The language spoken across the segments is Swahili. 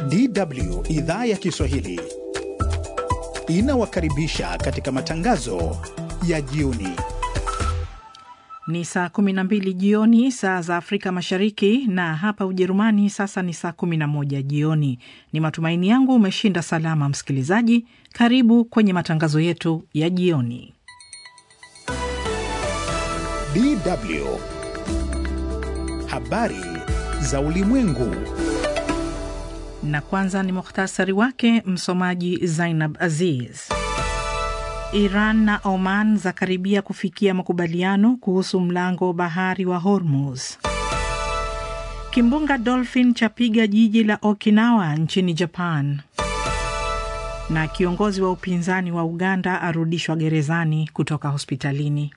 DW idhaa ya Kiswahili inawakaribisha katika matangazo ya jioni. Ni saa 12 jioni saa za Afrika Mashariki, na hapa Ujerumani sasa ni saa 11 jioni. Ni matumaini yangu umeshinda salama, msikilizaji. Karibu kwenye matangazo yetu ya jioni. DW habari za ulimwengu. Na kwanza ni muhtasari wake, msomaji Zainab Aziz. Iran na Oman zakaribia kufikia makubaliano kuhusu mlango bahari wa Hormuz. Kimbunga Dolphin chapiga jiji la Okinawa nchini Japan. Na kiongozi wa upinzani wa Uganda arudishwa gerezani kutoka hospitalini.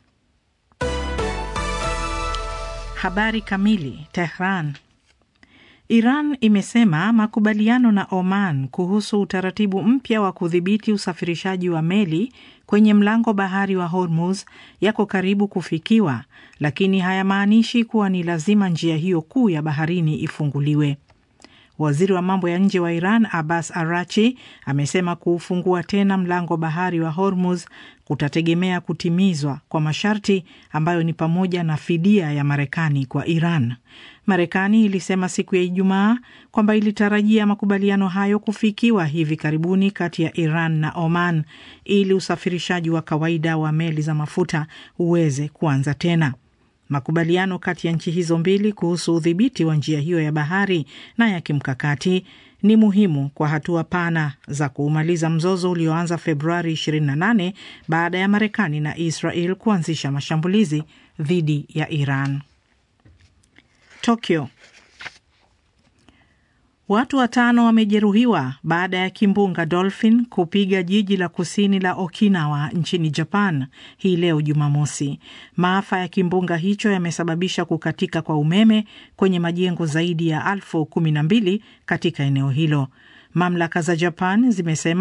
Habari kamili. Tehran. Iran imesema makubaliano na Oman kuhusu utaratibu mpya wa kudhibiti usafirishaji wa meli kwenye mlango bahari wa Hormuz yako karibu kufikiwa, lakini hayamaanishi kuwa ni lazima njia hiyo kuu ya baharini ifunguliwe. Waziri wa mambo ya nje wa Iran Abbas Arachi amesema kuufungua tena mlango bahari wa Hormuz kutategemea kutimizwa kwa masharti ambayo ni pamoja na fidia ya Marekani kwa Iran. Marekani ilisema siku ya Ijumaa kwamba ilitarajia makubaliano hayo kufikiwa hivi karibuni kati ya Iran na Oman ili usafirishaji wa kawaida wa meli za mafuta uweze kuanza tena. Makubaliano kati ya nchi hizo mbili kuhusu udhibiti wa njia hiyo ya bahari na ya kimkakati ni muhimu kwa hatua pana za kuumaliza mzozo ulioanza Februari 28 baada ya Marekani na Israel kuanzisha mashambulizi dhidi ya Iran. Tokyo. Watu watano wamejeruhiwa baada ya kimbunga Dolphin kupiga jiji la kusini la Okinawa nchini Japan hii leo Jumamosi. Maafa ya kimbunga hicho yamesababisha kukatika kwa umeme kwenye majengo zaidi ya elfu kumi na mbili katika eneo hilo. Mamlaka za Japan zimesema